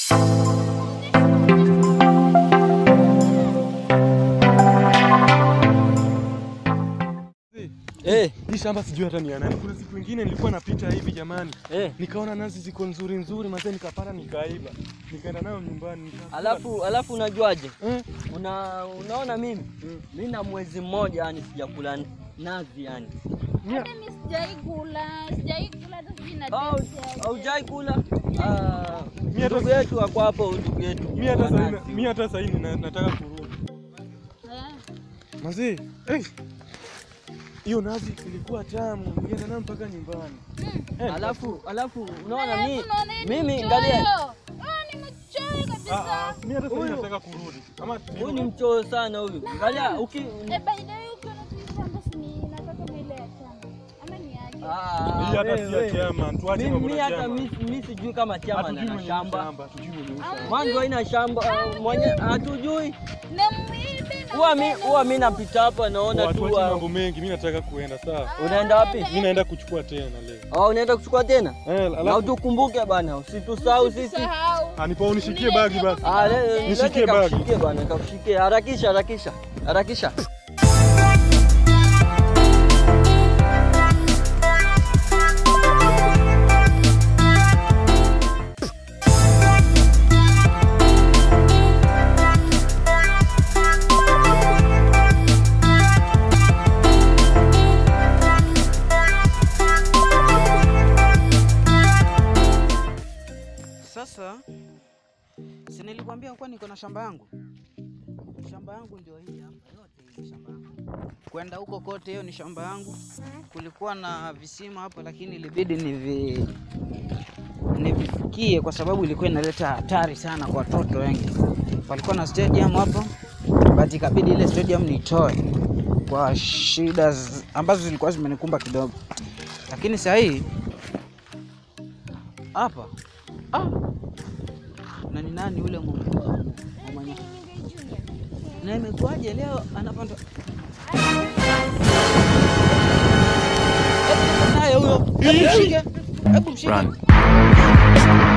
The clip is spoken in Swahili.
Eh, Hii shamba sijui hata ni ya nani. Kuna siku ingine nilikuwa napita hivi jamani, eh. nikaona nazi ziko nzuri nzuri, mazee nikapata nikaiba, nikaenda nayo nyumbani nikakula. Alafu alafu unajuaje? eh, Una, unaona mimi mimi na mwezi mmoja yani sijakula nazi yani. mia- Hata mimi sijai kula, sijai kula hata sijui na Au taste yake. haujai kula? Ah, Mimi hata- ndugu yetu ako hapo, ndugu yetu. mi hata wa sahii nazi. mi hata sahii nina- nataka kurudi Eh, mazee. eh, hiyo nazi ilikuwa tamu, nilienda nayo mpaka nyumbani. Eh, Alafu alafu unaona alafu mi unaona hii ni mimi mchoyo. ngalia Ah, ni mchoyo ah, kabisa. ah, mi hata sahii Huyu- nataka kurudi. Ama huyu ni mchoyo sana huyu. Angalia uki Eh, by the way, ukiona tu hii shamba si ni inatoka vile ya chama. Ama ni aje? Ah, hii hata wewe, si ya wewe. chama, tuache Mimi mambo mimi na hata chama. mi mi sijui kama chama Hatujui na mwenye shamba. hatujui mwenye shamba. Mwanzo haina shamba uh, mwenye hatujui. Na mwibe na Huwa mi mbele. huwa mi napita hapa naona Watu tu wache wa- mambo mengi, mi nataka kuenda saa. unaenda wapi? Mi naenda kuchukua tena leo. Oh, unaenda kuchukua tena? Eh, Na alafu utukumbuke bana, usitusahau sisi. Usisahau. anipa unishikie bagi basi. Ah, le- Nishikie lete bagi. kakushikie bana, kakushikie. Harakisha, harakisha. Harakisha. Sasa si nilikwambia kuwa niko na shamba yangu. Shamba yangu ndio hii hapa, yote hii ni shamba yangu. Kwenda huko kote, hiyo ni shamba yangu. Kulikuwa na visima hapo, lakini ilibidi nivi nivifukie kwa sababu ilikuwa inaleta hatari sana kwa watoto wengi. Palikuwa na stadium hapo, but ikabidi ile stadium nitoe kwa shida z- ambazo zilikuwa zimenikumba kidogo, lakini sasa hii hapa ah, na ni nani yule mwenye na imekuwaje leo anapanda Hebu naye huyo, hebu mshike, hebu mshike.